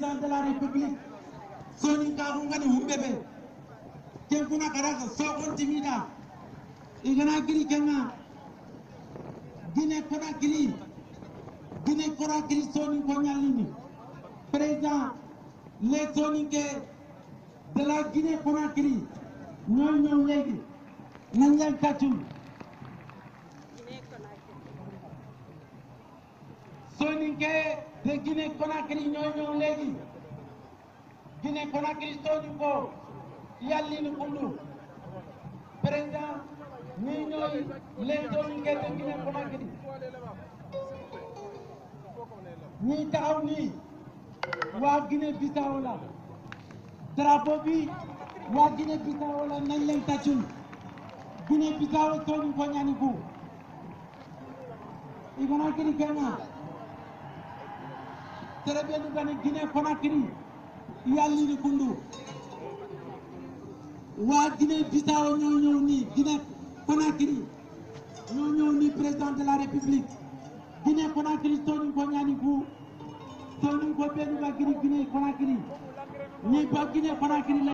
président de la république soninkaku ngani humɓe ɓe ken kuna karaka sokontimida igana kiri kenga guine konakiri guine konakiri sonin ko ñallini président les soninke de la guinée konakiri ñoo ñëw léegi nañ leen tàccul soninke de guinée konakiri ñoo ñëw léegi guinée konakiri sonin ko yallini kundu président ni ñooy les soninke de guinée konakiri ñi taxaw nii waa Guinée Bissau la drapeau bi waa Guinée Bissau la nañ leen tàccul Guinée Bissau sonin ko ñani ku igana kiri kenga tere ɓenu gani Guinée Conakry yallini kundu waa Guinée Bissau ñoo ñëw nii Guinée Conakry ñoo ñëw nii président de la République Guinée Conakry sonin ko ñani ku sonin ko ɓenu ga giri Guinée Conakry ni ba Guinée Conakry